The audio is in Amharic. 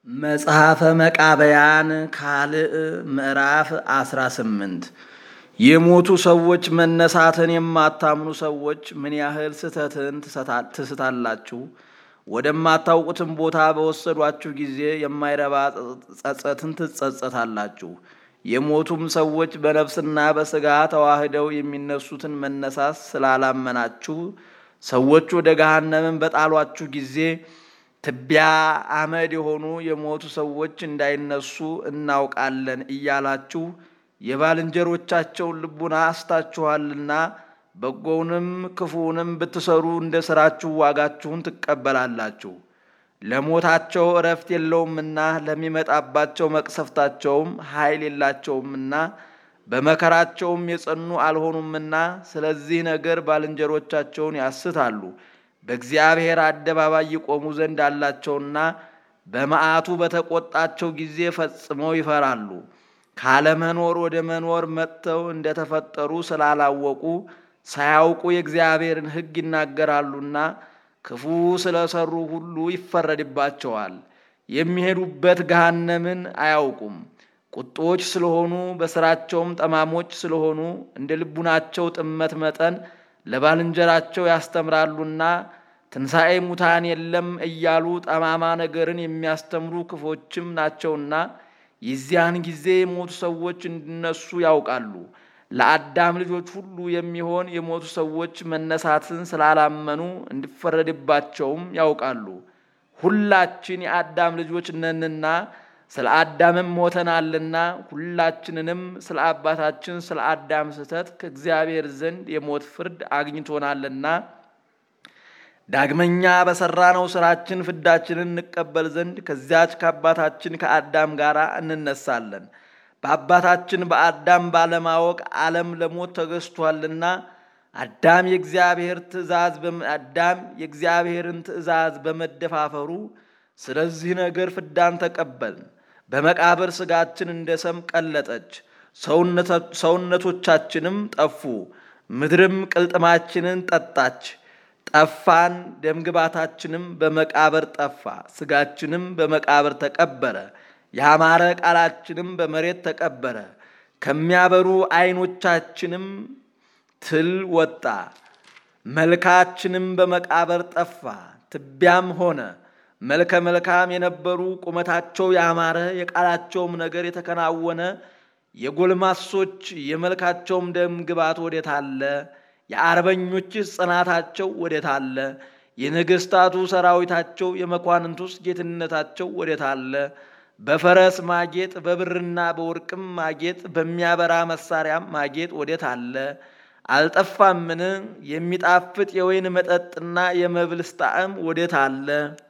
መጽሐፈ መቃብያን ካልዕ ምዕራፍ 18 የሞቱ ሰዎች መነሳትን የማታምኑ ሰዎች ምን ያህል ስህተትን ትስታላችሁ! ወደማታውቁትም ቦታ በወሰዷችሁ ጊዜ የማይረባ ጸጸትን ትጸጸታላችሁ። የሞቱም ሰዎች በነፍስና በሥጋ ተዋህደው የሚነሱትን መነሳት ስላላመናችሁ ሰዎች ወደ ገሃነምን በጣሏችሁ ጊዜ ትቢያ አመድ የሆኑ የሞቱ ሰዎች እንዳይነሱ እናውቃለን እያላችሁ የባልንጀሮቻቸውን ልቡና አስታችኋልና በጎውንም ክፉውንም ብትሰሩ እንደ ሥራችሁ ዋጋችሁን ትቀበላላችሁ። ለሞታቸው እረፍት የለውምና ለሚመጣባቸው መቅሰፍታቸውም ኃይል የላቸውምና በመከራቸውም የጸኑ አልሆኑምና ስለዚህ ነገር ባልንጀሮቻቸውን ያስታሉ። በእግዚአብሔር አደባባይ ይቆሙ ዘንድ አላቸውና በመዓቱ በተቆጣቸው ጊዜ ፈጽመው ይፈራሉ። ካለመኖር ወደ መኖር መጥተው እንደተፈጠሩ ስላላወቁ ሳያውቁ የእግዚአብሔርን ሕግ ይናገራሉና ክፉ ስለሰሩ ሁሉ ይፈረድባቸዋል። የሚሄዱበት ገሃነምን አያውቁም። ቁጦች ስለሆኑ በስራቸውም ጠማሞች ስለሆኑ እንደ ልቡናቸው ጥመት መጠን ለባልንጀራቸው ያስተምራሉና ትንሣኤ ሙታን የለም እያሉ ጠማማ ነገርን የሚያስተምሩ ክፎችም ናቸውና የዚያን ጊዜ የሞቱ ሰዎች እንዲነሱ ያውቃሉ። ለአዳም ልጆች ሁሉ የሚሆን የሞቱ ሰዎች መነሳትን ስላላመኑ እንዲፈረድባቸውም ያውቃሉ። ሁላችን የአዳም ልጆች ነንና ስለ አዳምም ሞተናልና ሁላችንንም ስለ አባታችን ስለ አዳም ስህተት ከእግዚአብሔር ዘንድ የሞት ፍርድ አግኝቶናልና ዳግመኛ በሠራነው ሥራችን ፍዳችንን እንቀበል ዘንድ ከዚያች ከአባታችን ከአዳም ጋር እንነሳለን። በአባታችን በአዳም ባለማወቅ ዓለም ለሞት ተገዝቷልና አዳም የእግዚአብሔር ትእዛዝ አዳም የእግዚአብሔርን ትእዛዝ በመደፋፈሩ ስለዚህ ነገር ፍዳን ተቀበልን። በመቃብር ሥጋችን እንደ ሰም ቀለጠች፣ ሰውነቶቻችንም ጠፉ። ምድርም ቅልጥማችንን ጠጣች፣ ጠፋን። ደምግባታችንም በመቃብር ጠፋ፣ ሥጋችንም በመቃብር ተቀበረ። ያማረ ቃላችንም በመሬት ተቀበረ። ከሚያበሩ ዐይኖቻችንም ትል ወጣ፣ መልካችንም በመቃብር ጠፋ፣ ትቢያም ሆነ። መልከ መልካም የነበሩ ቁመታቸው ያማረ የቃላቸውም ነገር የተከናወነ የጎልማሶች የመልካቸውም ደም ግባት ወዴት አለ? የአርበኞችስ ጽናታቸው ወዴት አለ? የነገሥታቱ ሰራዊታቸው የመኳንንቱስ ጌትነታቸው ወዴት አለ? በፈረስ ማጌጥ በብርና በወርቅም ማጌጥ በሚያበራ መሳሪያም ማጌጥ ወዴት አለ? አልጠፋምን? የሚጣፍጥ የወይን መጠጥና የመብልስ ጣዕም ወዴት አለ?